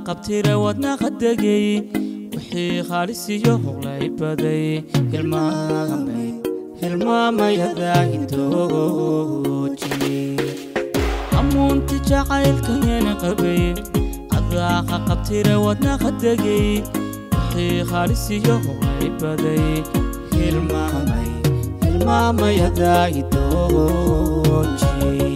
qabtira wadna qadegay wixii khaalisiyo howlay baday hilmaamay hilmaamayadaahintooji amuunti jacaylkayana qabay adaaqa qabtira wadna qadegay wixii khaalisiyo howlay baday hilmaamay hilmaamayadaahintooji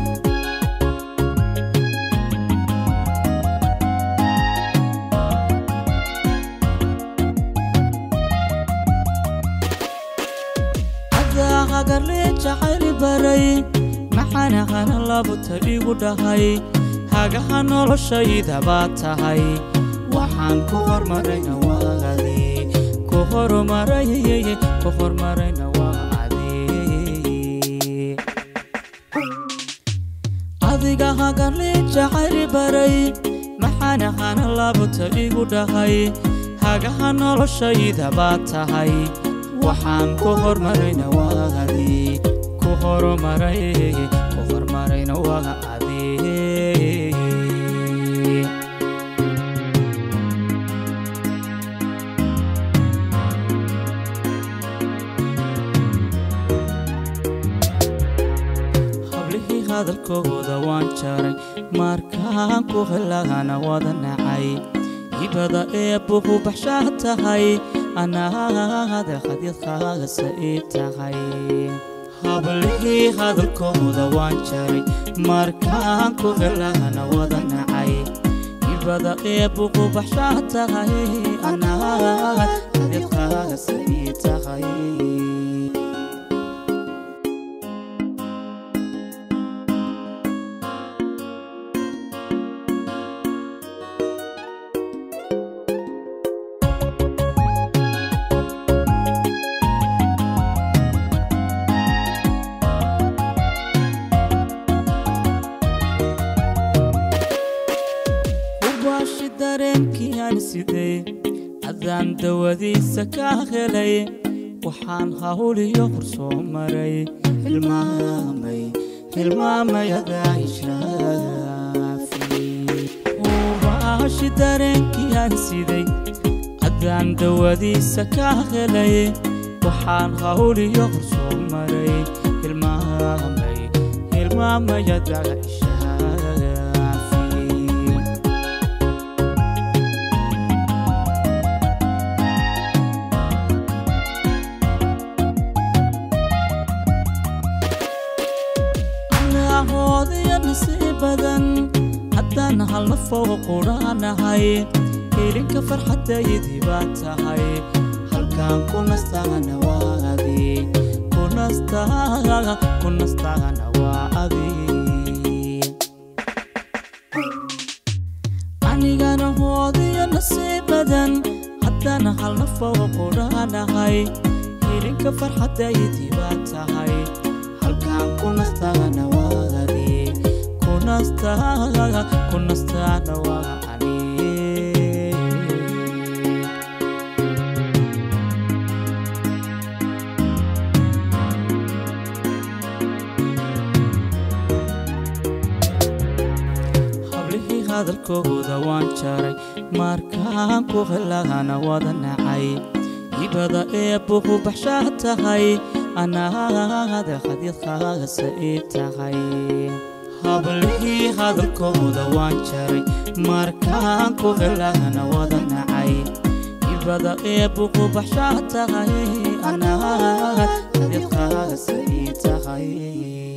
aqarle jacayli baray maxanaqana labuta igu dhahay hagaha noloshayda baa tahay waxaan ku hormarayna waadi ku horumaray ku hormarayna waadi adiga hagarle jacayli baray maxanaqana labuta igu dhahay hagaha noloshayda baa tahay waxaan ku hormarayna waadi ku horumaray ku hormarayna waadi hablihii hadalkooda waan jaray markaan ku helagana wada nacay hibada ee buhu baxshaa tahay anaada hadyadkaagasa ii tahay hablihii hadalkooda waan jaray markaan ku helagana wada nacay hibada ee buhu baxshaa tahay anaada hadyadkaagasa ii tahay ubaashi dareenkiiaan sidee adaan dawadiisa ka helay waxaan hawliyo horsoo maray hilmaamay hilmaamayadaishaafi ubaashi dareenkiiaan siday adaan dawadiisa ka helay waxaan hawliyo horsoo maray hilmaamay hilmaamayadaishaafi hoodaya nasiib badan haddaan halna fooqa qudhaanahay helinka farxadaydii baa tahay halkaan ku nastaagana waa adi ku nastaaga ku nastaagana waa adi anigana hoodaya nasiib badan haddaan halna fooqa qudhaanahay helinka farxadaydii baa tahay halkaan ku nastaagana waa adi ku nastaaga ku nastaagana waa ani hablihii hadalkooda waan jaray markaan ku helagana wada nacay hibada ee buhu baxshaa tahay anaada hadyadkaagasa ii tahay hablihii hadalkooda waan jaray markaan ku helagana wada nacay hibada ee buhu baxshaa tahay anaada hadyadkaagasa ii tahay